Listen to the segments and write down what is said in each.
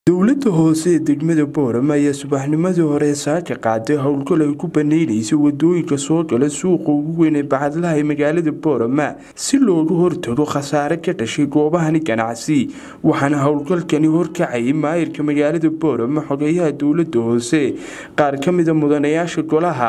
dowladda hoose ee degmada boorama ayaa subaxnimadii hore saaka qaaday howlgal ay ku baneyneysay wadooyinka soo gala suuqa ugu weyn ee bacadlaha ee magaalada boorama si looga hortago khasaare ka dhashay goobahani ganacsi waxaana howlgalkani horkacayay maayirka magaalada boorama xogeyaha dowladda hoose qaar ka mida mudanayaasha golaha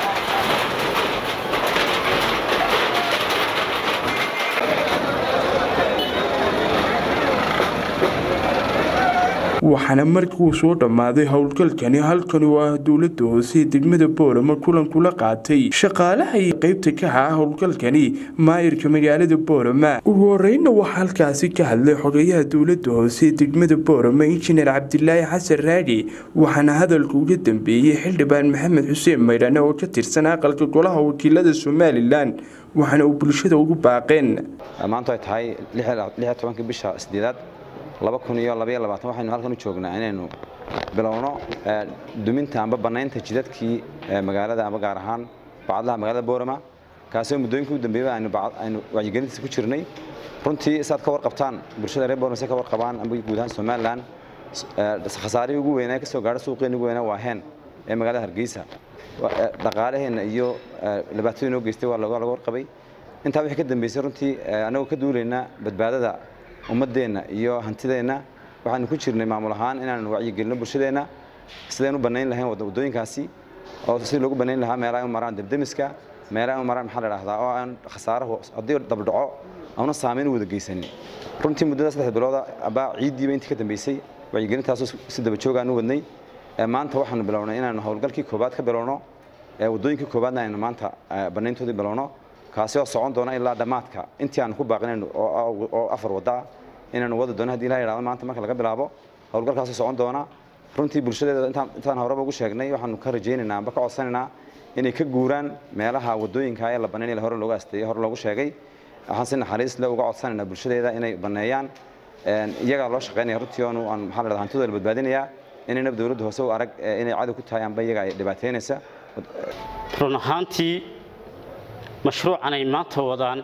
waxaana markuu soo dhammaaday howlgalkani halkani oo ah dowladda hoose ee degmada boorama kulan kula qaatay shaqaalaha iyo qeybta ka ah howlgalkani maayirka magaalada boorama ugu horeyna waxaa halkaasi ka hadlay xogeyaha dowladda hoose ee degmada boorama injineer cabdilaahi xasan raagi waxaana hadalka uga dambeeyey xildhibaan maxamed xuseen maydhane oo ka tirsan aqalka golaha wakiilada somalilan waxaana uu bulshada ugu baaqeen maanta ay tahay tobankii bisha sideedaad waxaynu halkan u joognaa inaynu bilowno duminta amba bannaynta jidadkii magaalada amba gaar ahaan bacadlaha magaalada boorama kaasoo muddooyinkii u dambeeyay aynu wacyigelintiisa ku jirnay runtii saad ka warqabtaan bulshada reer boorama si ka warqabaan amba guud ahaan somalilan khasaarihii ugu weynaa ka soo gaadha suuqeenii ugu weynaa waa heen ee magaalada hargeysa dhaqaalaheenna iyo dhibaatadii noo geystay waa laga warqabay intaa wixii ka dambeysay runtii annagoo ka duulaynaa badbaadada ummadeenna iyo hantideenna waxaanu ku jirnay maamul ahaan inaanu wacyigelino bulshadeenna sidaynu u bannayn lahayn waddooyinkaasi oo sidii loogu bannayn lahaa meelaha u maraan debdemiska meelaha u maraan maxaa la dhahdaa oo aan khasaarahu haddii dabdhaco auna saamayn u wada geysanin runtii muddada saddex bilooda abaa ciiddiiba intii ka dambeysay wacyigelintaasoo si daba joog aan u wadnay maanta waxaanu bilownay inaanu howlgalkii koobaad ka bilowno waddooyinkii koobaadna aynu maanta bannayntoodii bilowno kaasi oo socon doona ilaa dhammaadka intii aanu ku baaqinayn oo afar wadda ah inaanu wadi doono hadii ilaha yidhahdo maanta marka laga bilaabo howlgalkaasoo socon doona runtii bulshadeeda intaan horeba ugu sheegnay waxaanu ka rajaynaynaa amba ka codsanaynaa inay ka guuraan meelaha waddooyinka ee la bannaynaya hore loogu asteeyey hore loogu sheegay waxaan si naxariis le uga codsanaynaa bulshadeeda inay banneeyaan iyagaa loo shaqaynaya runtii oonu aan maxaa la dhahdaa hantidooda la badbaadinayaa inaynaba dowladda hoose u arag inay cadow ku tahay amba iyaga ay dhibaateynaysa run ahaantii mashruucan ay maanta wadaan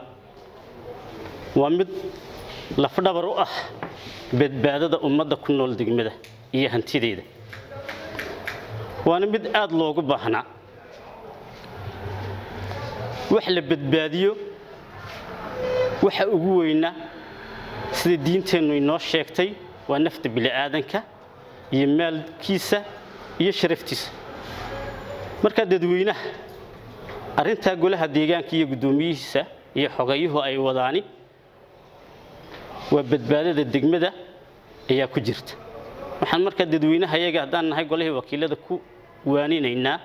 waa mid lafdhabar u ah badbaadada ummadda ku nool degmada iyo hantideeda waana mid aad loogu baahnaa wax la badbaadiyo waxa ugu weynaa sida diinteennu inoo sheegtay waa nafta bili'aadanka iyo maalkiisa iyo sharaftiisa markaa dadweynaha arrintaa golaha deegaanka iyo guddoomiyihiisa iyo xogayuhu ay wadaani waa badbaadada degmada ayaa ku jirta waxaan markaa dadweynaha iyaga haddaan nahay golihii wakiilada ku waaninaynaa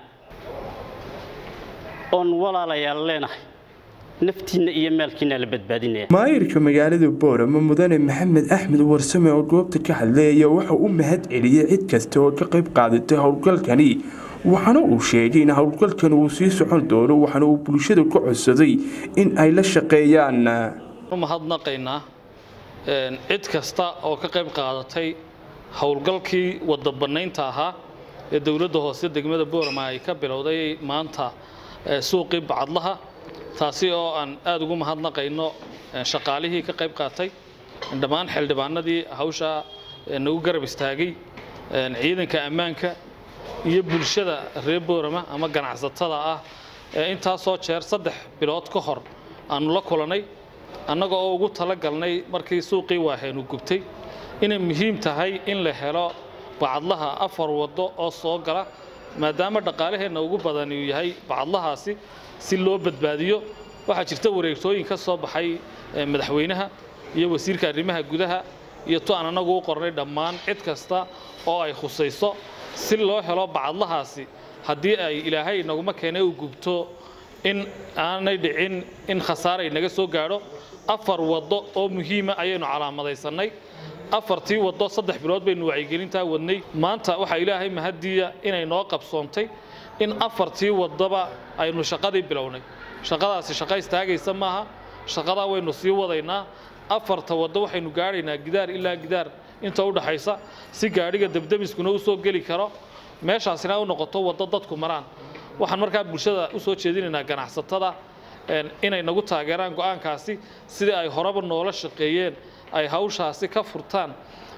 oon walaalayaal leenahay naftiinna iyo maalkiinna la badbaadinaya maayirka magaalada boorama mudane maxamed axmed warsame oo goobta ka hadlay ayaa waxa u mahad celiyey cid kasta oo ka qayb qaadatay howlgalkani waxaana uu sheegay in howlgalkan uu sii socon doono waxaana uu bulshada ku codsaday in ay la shaqeeyaan mahadnaqaynaa cid kasta oo ka qayb qaadatay howlgalkii wadda bannaynta ahaa ee dowladda hoose degmada boorama ay ka bilowday maanta suuqii bacadlaha taasi oo aan aada ugu mahadnaqayno shaqaalihii ka qayb qaatay dhammaan xildhibaanadii hawshaa nagu garab istaagay ciidanka ammaanka iyo bulshada reer boorama ama ganacsatada ah ee intaasoo jeer saddex bilood ka hor aanu la kulannay annaga oo ugu talagalnay markii suuqii waaheenu gubtay inay muhiim tahay in la helo bacadlaha afar waddo oo soo gala maadaama dhaqaalaheenna ugu badan uu yahay bacadlahaasi si loo badbaadiyo waxaa jirta wareegtooyin ka soo baxay madaxweynaha iyo wasiirka arrimaha gudaha iyo tu aan annagu u qornay dhammaan cid kasta oo ay khusayso si loo helo bacadlahaasi haddii ay ilaahay naguma keenay u gubto in aanay dhicin in khasaaray naga soo gaadho afar waddo oo muhiima ayaynu calaamadaysanay afartii waddo saddex bilood baynu wacyigelintaa wadnay maanta waxaa ilaahay mahadiya inay noo qabsoontay in afartii waddoba aynu shaqadii bilownay shaqadaasi shaqa istaagaysa maaha shaqadaa waynu sii wadaynaa afarta waddo waxaynu gaadhaynaa gidaar ilaa gidaar inta u dhaxaysa si gaadhiga debdemiskuna u soo geli karo meeshaasina u noqoto waddo dadku maraan waxaan markaa bulshada u soo jeedinaynaa ganacsatada inay nagu taageeraan go'aankaasi sidii ay horeba noola shaqeeyeen ay hawshaasi ka furtaan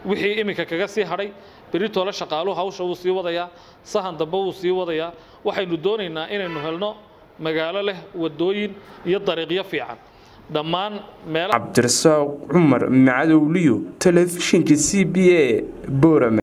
wixii iminka kaga sii hadhay beritoole shaqaaluhu hawsha wuu sii wadayaa sahan dambe wuu sii wadayaa waxaynu doonaynaa inaynu helno magaalo leh wadooyin iyo dariiqyo fiican dhammaan meelaha cabdirasaaq cumar macadowliyo telefishinka c b a boorame